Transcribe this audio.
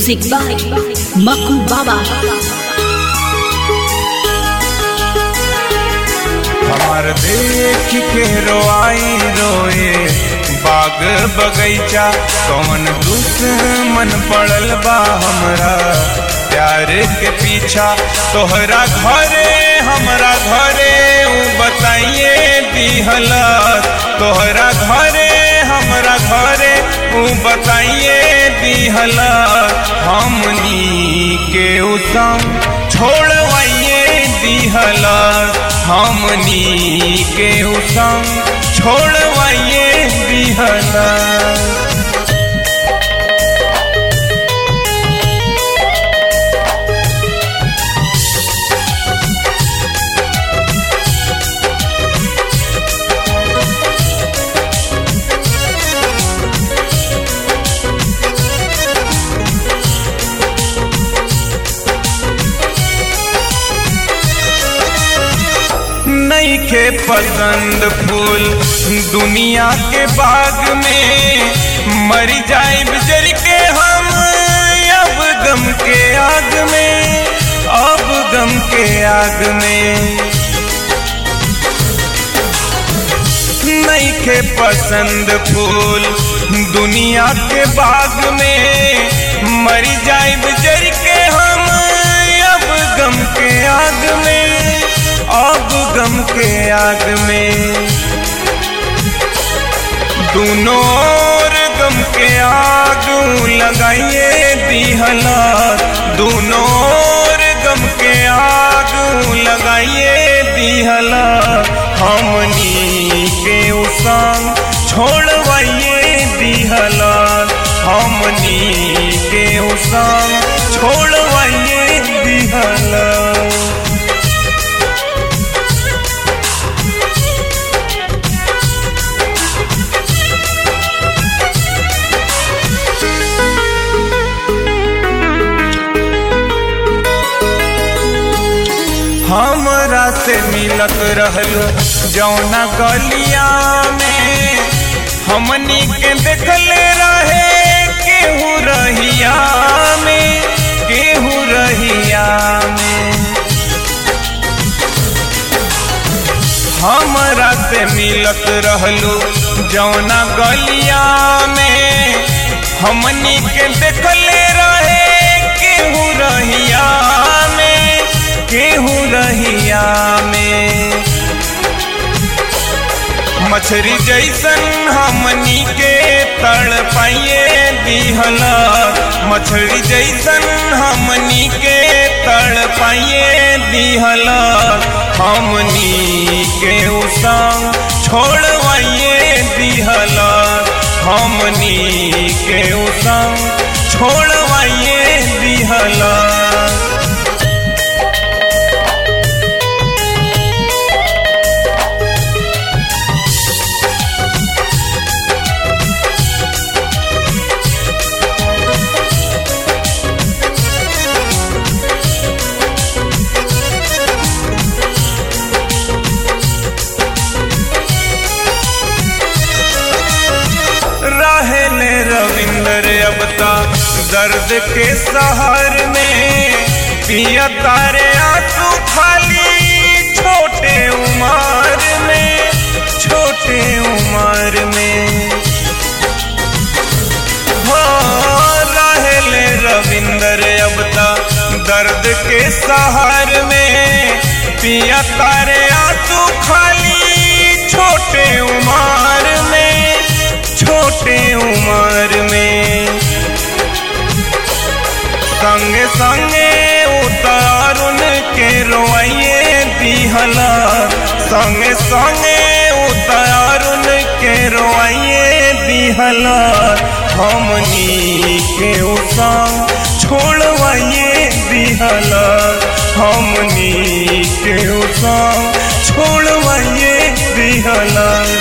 Music by Maku Baba. हमार देख के रोआई रोए बाग बगैचा कौन दुश्मन पड़ल बा हमरा प्यार के पीछा तोहरा घरे हमरा घरे ऊ बताइए दिहला तोहरा घरे हमरा घरे ऊ बताइए दिहला हमनी के ऊ संग छोड़वाइए दिहला हमनी के ऊ संग छोड़वाइए दिहला नईखे पसंद फूल दुनिया के बाग में मर जाए बिजर के हम अब गम के आग में अब गम के आग में नईखे पसंद फूल दुनिया के बाग में मर जाए बिजर के हम अब गम के आग में अब गम के आग में दोनों ओर गम के आग लगाइए दिहला दोनों ओर गम के आग लगाइए दिहला हमनी के उसांग छोड़वाइए दिहला हमनी के उसांग छोड़वाइए दिहला हमरा से मिलत रहल जौना गलिया में हमनी के देखले रहे केहू रहिया में केहू रहिया में हमरा से मिलत रहलू जौना गलिया में हमनी के देखले रहे केहू रहिया में केहू रहिया में मछरी जैसन हमनी के तड़ पाइए दिहला मछरी जैसन हमनी के तड़ पाइए दिहला हमनी के उसांग छोड़वाइए दिहला हमनी के उसांग छोड़वाइए दिहला रहले रविंदर अब तक दर्द के सहर में पिया तारे आंसू खाली छोटे उमर में छोटे उमर में हो रहले रविंदर अब तक दर्द के सहर में पिया तारे आंसू खाली छोटे उमर में छोटे उम्र में संगे संगे उतारुन के रोइए दिहला संगे संगे उतारुन के रोइए दिहला हमनी के उसांग छोड़वाइए दिहला हमनी के उसांग छोड़वाइए दिहला